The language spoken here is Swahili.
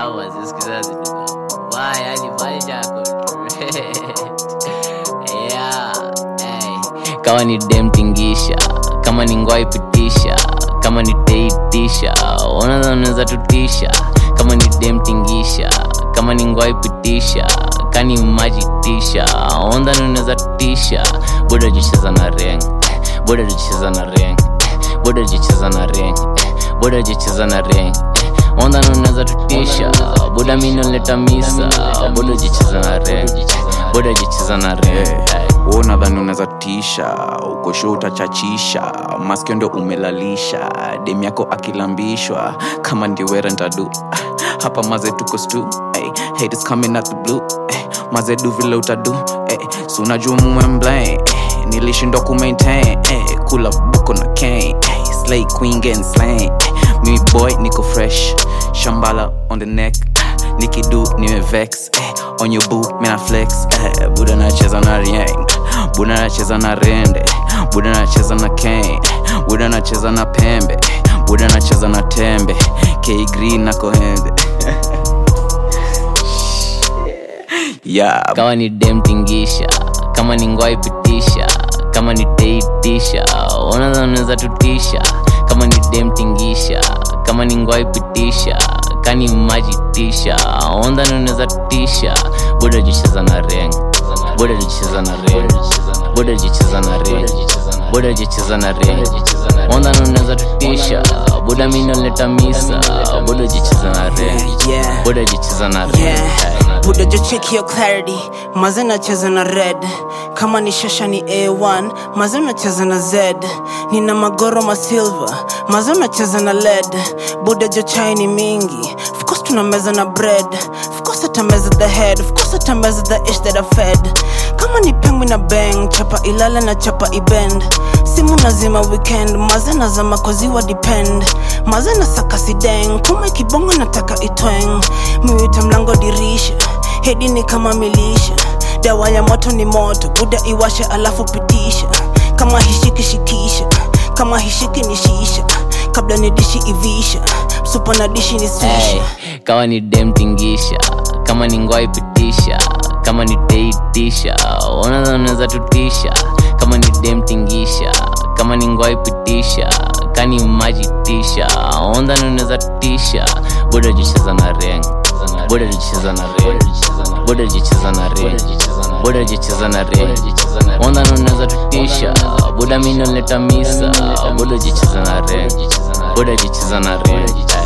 Au wazisikiza zitu. Why yani maisha yako tu. Yeah. Hey. Kama ni dem tingisha, kama ni ngwai pitisha, kama ni teitisha, unaweza unaweza tutisha. Kama ni dem tingisha, kama ni ngwai pitisha, kani maji tisha, onda unaweza tutisha. Buda jicheza na ring, buda jicheza na ring, buda jicheza na ring, buda jicheza na ring. Onda unaweza tutisha, buda mimi naleta misa, buda jicheza na ring, buda jicheza na ring. Hey. Wewe unadhani unaweza tisha uko show utachachisha maskio ndio umelalisha dem yako akilambishwa kama ndio wera ntadu hapa maze tuko stu hey, haters coming out the blue hey, maze du vile utadu hey, si unajua mumemblame hey, nilishindwa kumaintain hey, kula buko na cane hey, slay queen getting slain hey, mimi boy niko fresh shambala on the neck nikidu nimevex eh, on your boo mina flex eh, buda nacheza na rieng buda nacheza na rende buda nacheza na cane buda nacheza na pembe buda nacheza na tembe k green na kohembe yeah kama ni dem tingisha kama ni ngwai pitisha kama ni teitisha unaweza unaweza tutisha kama ni dem tingisha kama ni ngwai pitisha kani maji tisha onda unaweza tutisha buda jicheza na reng buda jicheza na reng buda jicheza na reng buda jicheza na reng onda unaweza tutisha buda mimi naleta misa buda jicheza na reng Yeah. buda jicheza na reng Yeah. Buda jo check your clarity maze nacheza na red kama ni shasha ni a1 maze nacheza na z nina magoro masilver maze nacheza na led buda jo chai ni mingi of course tunameza na bread of course atameza the head of course atameza the ish that I fed kama ni pengu na bang chapa ilala na chapa ibend simu nazima weekend maze nazama koziwa depend maze na saka sideng kuma kibongo nataka itweng miwita mlango dirisha hedi ni kama milisha dawa ya moto ni moto buda iwashe alafu pitisha kama hishiki shikisha kama hishiki ni shisha kabla ni dishi ivisha supa na dishi ni swisha hey, kama ni dem tingisha kama ni ngwai pitisha kama ni teitisha unaweza unaweza tutisha kama ni dem tingisha kama ni ngwai pitisha kani maji tisha onda unaweza tutisha buda jicheza na reng buda jicheza na reng buda jicheza na reng buda jicheza na reng onda unaweza tutisha buda mimi naleta misa buda jicheza na reng buda jicheza na reng